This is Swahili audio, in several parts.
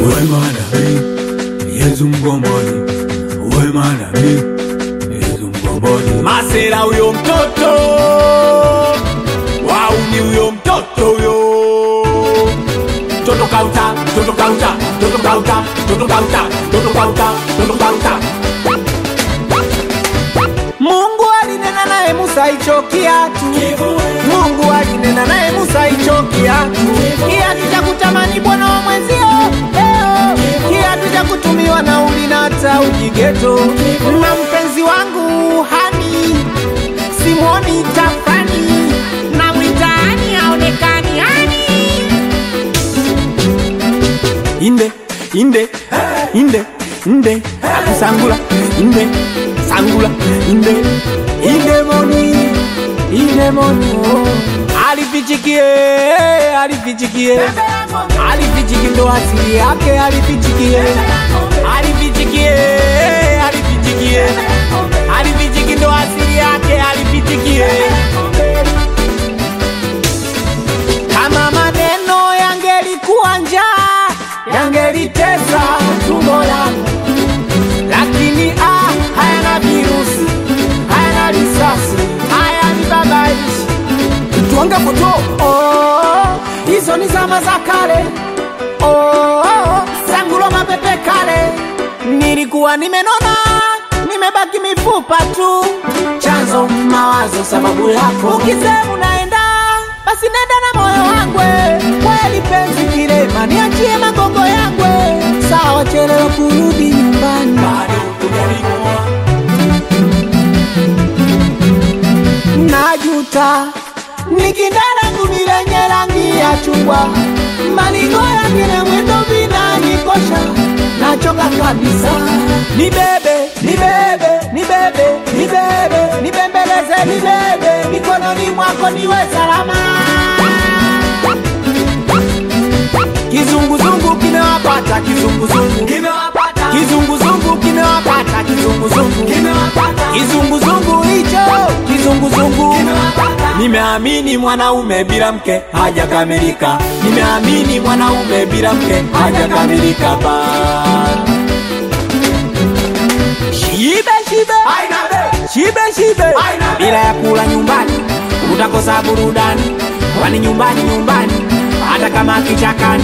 wema nami Yesu mkombozi wema nami Yesu mkombozi Masera huyo mtoto wauni huyo mtoto huyo Toto kauta, toto kauta, toto kauta, toto kauta, toto kauta, toto kauta Mungu alinena naye Musa hicho kiatu. Mungu alinena naye Musa hicho kiatu. Kiatu cha kutamani bwana wa mwenzio leo, kiatu cha kutumiwa na uli na hata ujigeto. Na mpenzi wangu hani simwoni tafani na mwitaani haonekani hani inde inde inde inde akusangula inde sangula inde inde moni inde moni oh. alifichikie alifichikie alifichiki ndo asili yake alifichikie alifichikie alifichikie alifichiki ndo asili yake alifichikie kama maneno yangelikuwa njaa yangelitesa tumbo langu, lakini ah, hayana virusi, hayana risasi, hayani babaishi tuange foto oh, hizo ni zama za kale oh, sangulo mapepe kale, nilikuwa nimenona nimebaki mifupa tu, chanzo mawazo sababu yako, ukisema unaenda basi nenda na moyo wangwe, kweli penzi kilema, niachie magongo yangwe, sawa chelewa kurudi nyumbani, bado hujanikoa najuta nikindarangu ni lenye rangi ya chungwa, malingo yake na mwendo vinanikosha, nachoka kabisa, nibebe nibebe nibebe nibebe nibembeleze nibebe mikononi mwako niwe salama Kizunguzungu kimewapata kizunguzungu kimewapata Kizunguzungu kimewapata kizunguzungu kimewapata Kizunguzungu hicho kizunguzungu kimewapata Nimeamini mwanaume bila mke hajakamilika, nimeamini mwanaume bila mke hajakamilika ba Shibe shibe aina be shibe shibe, Aina. bila ya kula nyumbani utakosa burudani, kwani nyumbani nyumbani, hata kama kichakani.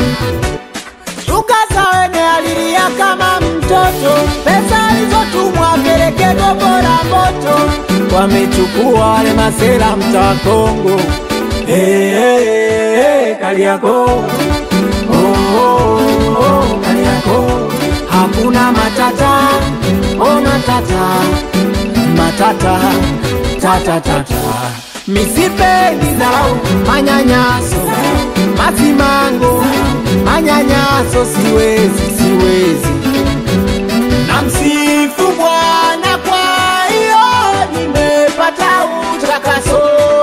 Tukasa wene alilia kama mtoto, pesa alizotumwa peleke gogo la moto, wamechukua wale masela mtaa Kongo. Hey, hey, hey, hey, Kariakoo oh, oh, oh, Kariakoo hakuna matata oh, matata matata tata tata misipendi dharau manyanyaso masimango manyanyaso siwezi siwezi na msifu Bwana kwa hiyo nimepata utakaso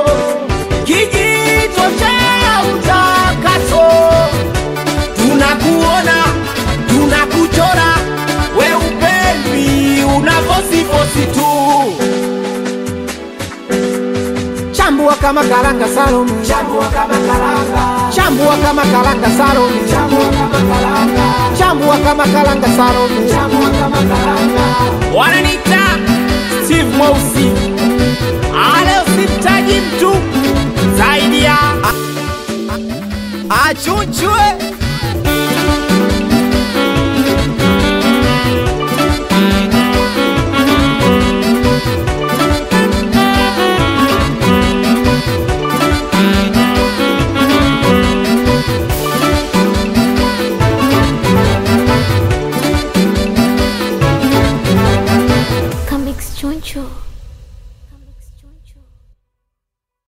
kijito cha utakaso tunakuona tunakuchora we upendwi unavosifosi tu chambua kama karanga salome chambua kama karanga chambua kama karanga salome chambua kama karanga chambua kama karanga salome chambua kama karanga wananita steve mweusi ale usimtaji mtu zaidi ya achunchwe Comics Choncho.